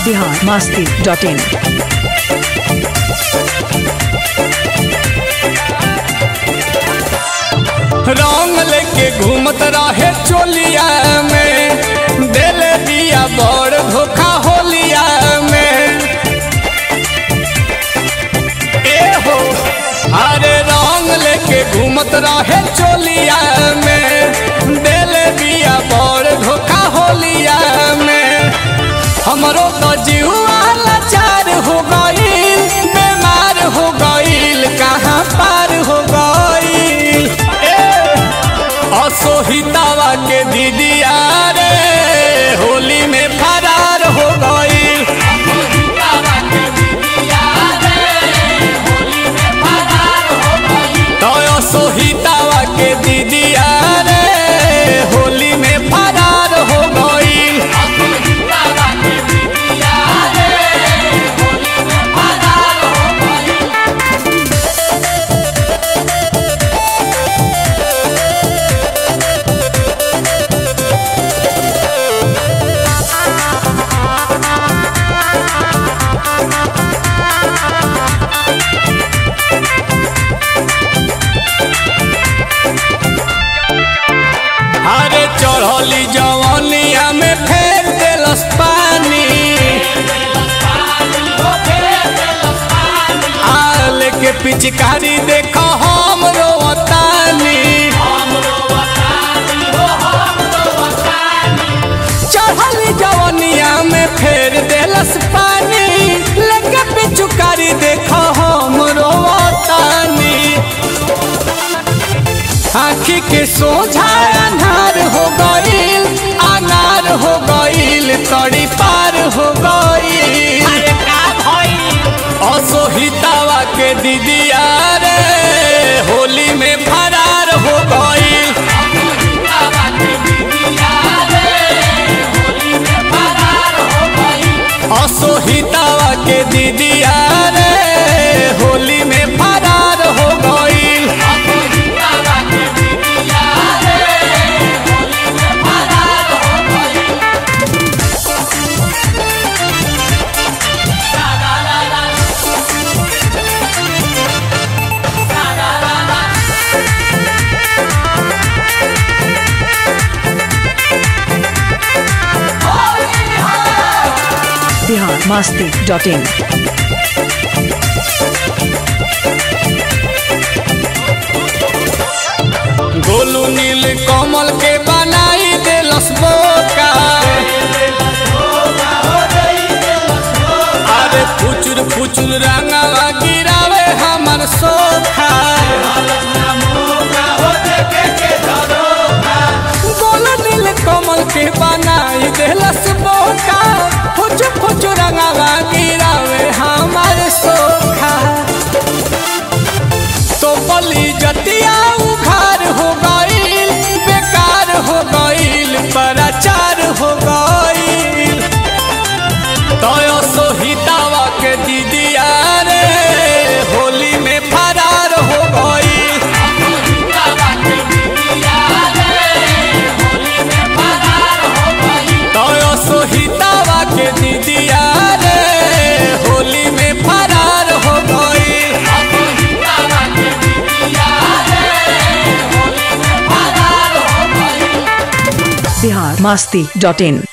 Bihar Masti dot इन रंग लेके घूमत रहे चोलिया में दिल दिया बड़ धोखा होलिया में ए हो अरे रंग लेके घूमत रहे चोलिया में दिल दिया बड़ धोखा होलिया में हमरो तो जीवा लाचार हो गईल बीमार हो गईल कहाँ पार हो गईल ए असोहितावा के दीदिया रे होली में फरार हो गईल तो असोहितावा के दीदिया रे होली में फरार हो गईल अरे चढ़ली जवनिया में फेर देलस पानी आल के पिचकारी देखो हम रोवतानी चढ़ली जवनिया में फेर देलस पानी लेके पिचकारी देखो हम रोवतानी आखी के सोझा अनार हो गईल अनार हो गईल तड़ी पार हो गईल असोहितावा के दीदिया रे होली में फरार हो गईल असोहितावा के दीदिया रे होली में फरार हो गईल बिहार मस्ती डॉट इन गोलू नील कमल के बनाई देलस बोका अरे फुचुर फुचुर रंगवा गिरावे हमर सोखा गोलू नील कमल के बनाई देलस बोका फुचुर फुचुर रंगवा गिरावे हमर सोखा तो बली जतिया उखार हो गईल बेकार हो गईल पराचार हो गईल तो सोहितावा के दीदिया रे होली में फरार हो गईल तो सोहितावा के दीदिया रे होली में फरार हो गईल बिहार मस्ती डॉट इन